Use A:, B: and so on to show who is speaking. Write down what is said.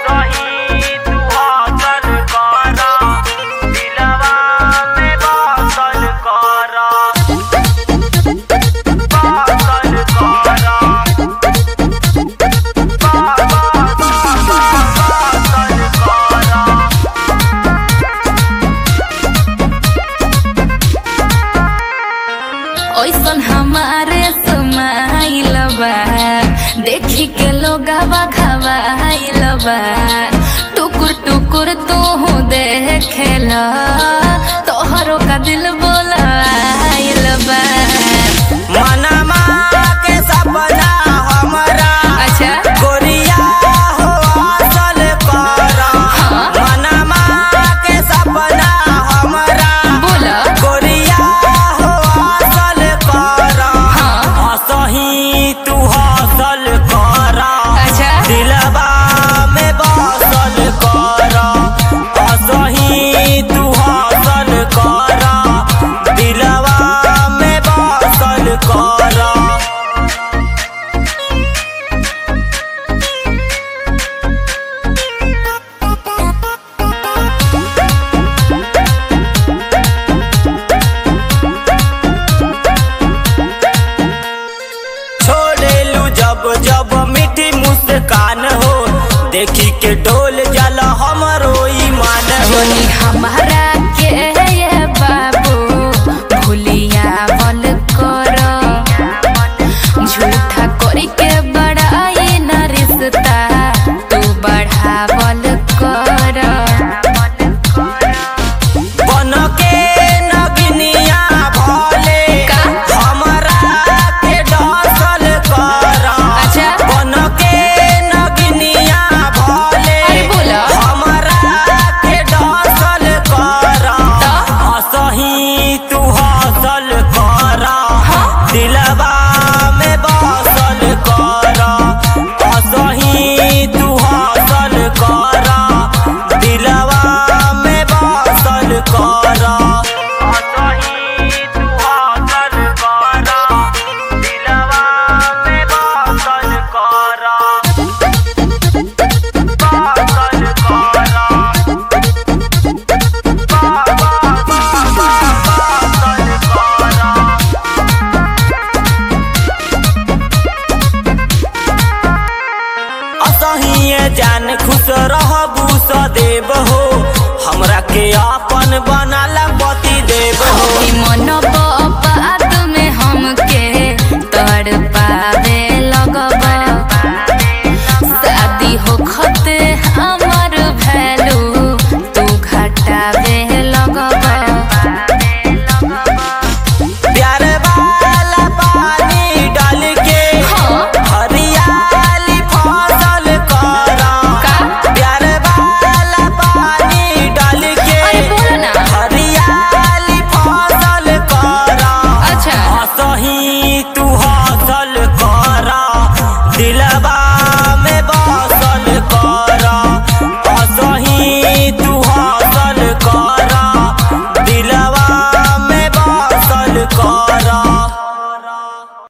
A: असही तू हौसल कर दिलवा में बसल कर बसल कर
B: ओइसन हमारे समाइल बा देखी के लोगवा खवाइल बा टुकुर टुकुर तू देखेला तोहरो का दिल बोलाइल बा
A: मनमा के सपना हमरा
B: अच्छा
A: गोरिया हो असल कर मनमा के सपना हमरा
B: बोला
A: गोरिया हो असल कर असही तू हसल कर
B: अच्छा
A: दिलवा में बसल कर असही तू हसल कर दिलवा में बसल कर छोड़ेलू जब जब मीठी मुस्कान हो देखी के डोल जल हमरो ईमान हो
B: जोनी हमारा के ये बाबू भूलिया बल कर झूठा करी के बड़ाई न रिश्ता तू बढ़ावल कर
A: बन के नगनिया भले
B: का?
A: हमरा के डसल कर
B: अच्छा।
A: बन के नगनिया भले
B: अरे बोला।
A: हमरा के डसल कर
B: तो?
A: असही तू हसल कर दिलवा में बसल कर असही तू हसल कर दिलवा में बसल कर असही तू हसल कर दिलवा में बसल कर बसल असहिए जान खुश रहबू सदैव हो हमरा के अपन बनाला